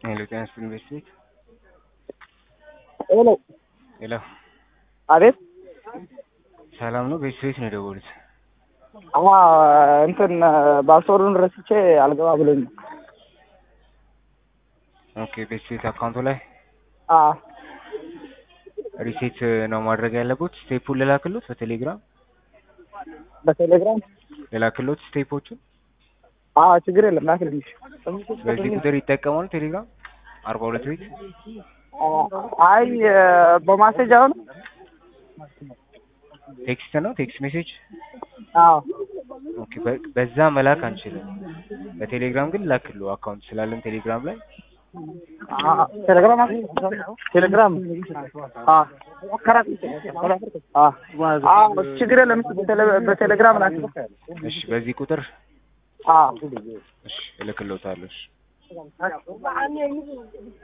ሄሎ ጤና ይስጥልኝ ቤተሰቤት ሄሎ ሄሎ አቤት ሰላም ነው ቤተሰቤት ነው የደወሉት አዎ እንትን ፓስወርዱን ረስቼ አልገባ ብሎኝ ነው ኦኬ ቤተሰቤት አካውንቱ ላይ አዎ ሪሴት ነው ማድረግ ያለበት ስቴፑን ልላክሎት በቴሌግራም በቴሌግራም ልላክሎት ስቴፖቹን አዎ ችግር የለም ላክልኝ በዚህ ቁጥር ይጠቀማሉ ቴሌግራም አርባ ሁለት ቤት አይ በማሴጅ አሁን ቴክስት ነው ቴክስት ሜሴጅ አዎ ኦኬ በ- በዛ መላክ አንችልም በቴሌግራም ግን ላክሉ አካውንት ስላለን ቴሌግራም ላይ አዎ ቴሌግራም ቴሌግራም አዎ አዎ አዎ ችግር የለም በቴሌ- በቴሌግራም ላክ እሺ በዚህ ቁጥር አዎ እሺ እልክልዎታለሁ እሺ